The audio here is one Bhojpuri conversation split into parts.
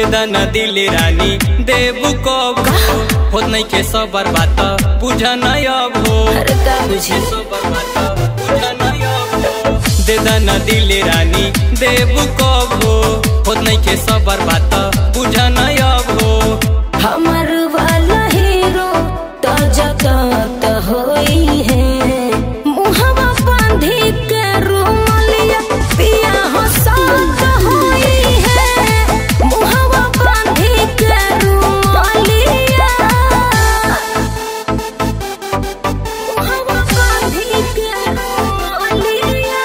न दिल रानी देबू कब होत नहीं के सबर बात बुझ नहीं अब हो अरे का बुझी सबर बात बुझ नहीं अब हो दे न दिल रानी देबू कब हो होत नहीं के सबर बात बुझ नहीं अब हो हमर वाला हीरो तो जगत होई है मुहवा बांधी के रुमलिया पिया हो साथ होई है मुहवा बांधी के रुमलिया मुहवा बांधी के रुमलिया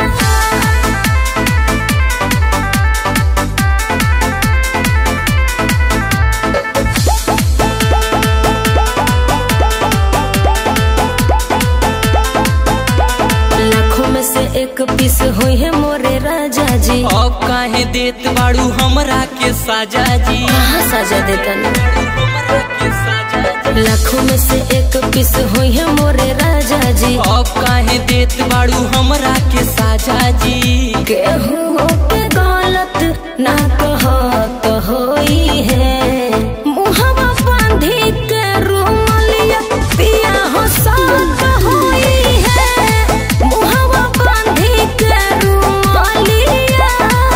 लाखों में से एक पीस हुई है मोरे राजा जी अब काहे देत बाड़ू हमरा के साजा जी कहाँ सजा देता हमरा के साजा जी लाखों में से एक पीस हुई है मोरे राजा जी अब काहे देत बाड़ू हमरा के साजा जी केहू के गलत ना कहत होई है मुहवा बांधी के रुमलिया पिया हो साथ होई है मुहवा बांधी के रुमलिया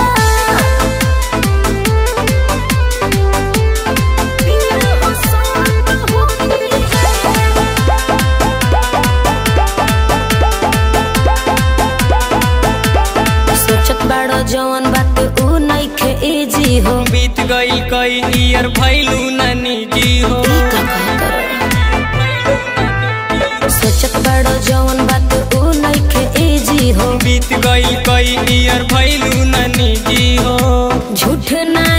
पिया हो साथ होई है सोचत बाड़ो जवन बात ऊ नइखे इजी हो बीत गई कई ईयर भैलू नानी जी हो ई का कहत सोचत बाड़ो जवन बात ऊ नइखे इजी हो बीत गई कई ईयर भैलू नानी जी हो झूठ ना